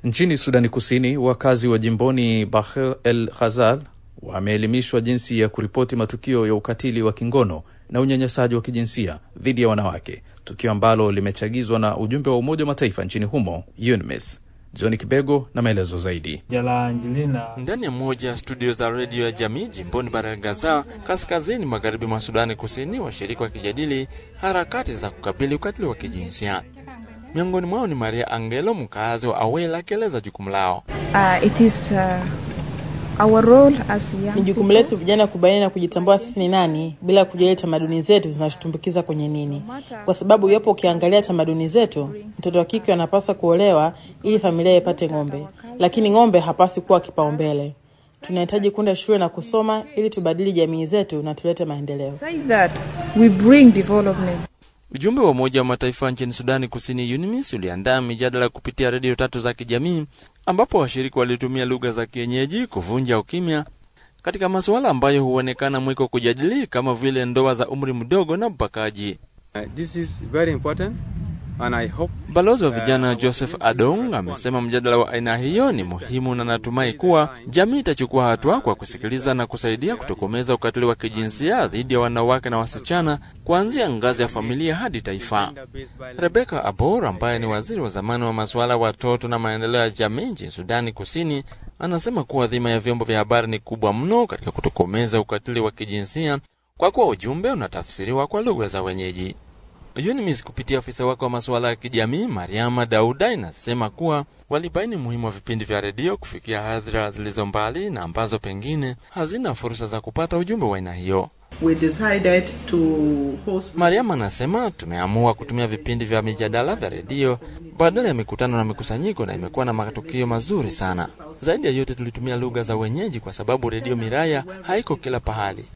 Nchini Sudani Kusini, wakazi wa jimboni Bahr el Ghazal wameelimishwa jinsi ya kuripoti matukio ya ukatili wa kingono na unyanyasaji wa kijinsia dhidi ya wanawake, tukio ambalo limechagizwa na ujumbe wa Umoja wa Mataifa nchini humo UNMISS. John Kibego na maelezo zaidi. Ndani ya moja ya studio za redio ya jamii jimboni Bahr Gaza, kaskazini magharibi mwa Sudani Kusini, washiriki wakijadili harakati za kukabili ukatili wa kijinsia. Miongoni mwao ni Maria Angelo, mkazi wa Awel, akieleza jukumu lao. Uh, it is, uh, our role as young Ni jukumu letu vijana kubaini na kujitambua sisi ni nani, bila kujali tamaduni zetu zinatutumbukiza kwenye nini, kwa sababu iwapo ukiangalia tamaduni zetu, mtoto wa kike anapaswa kuolewa ili familia ipate ng'ombe, lakini ng'ombe hapaswi kuwa kipaumbele. Tunahitaji kwenda shule na kusoma ili tubadili jamii zetu na tulete maendeleo. say that we bring development. Ujumbe wa Umoja wa Mataifa nchini Sudani Kusini, UNMISS, uliandaa mijadala kupitia redio tatu za kijamii, ambapo washiriki walitumia lugha za kienyeji kuvunja ukimya katika masuala ambayo huonekana mwiko kujadili kama vile ndoa za umri mdogo na ubakaji. Uh, this is very important and I hope Balozi wa vijana Joseph Adong amesema mjadala wa aina hiyo ni muhimu na natumai kuwa jamii itachukua hatua kwa kusikiliza na kusaidia kutokomeza ukatili wa kijinsia dhidi ya wanawake na wasichana kuanzia ngazi ya familia hadi taifa. Rebecca Abor ambaye ni waziri wa zamani wa masuala ya watoto na maendeleo ya jamii nchini Sudani Kusini anasema kuwa dhima ya vyombo vya habari ni kubwa mno katika kutokomeza ukatili wa kijinsia kwa kuwa ujumbe unatafsiriwa kwa lugha za wenyeji. UNMISS kupitia afisa wake wa masuala ya kijamii Mariama Dauda inasema kuwa walibaini umuhimu wa vipindi vya redio kufikia hadhira zilizo mbali na ambazo pengine hazina fursa za kupata ujumbe wa aina hiyo. we decided to host Mariam anasema tumeamua kutumia vipindi vya mijadala vya redio badala ya mikutano na mikusanyiko, na imekuwa na matukio mazuri sana. Zaidi ya yote, tulitumia lugha za wenyeji kwa sababu redio Miraya haiko kila pahali.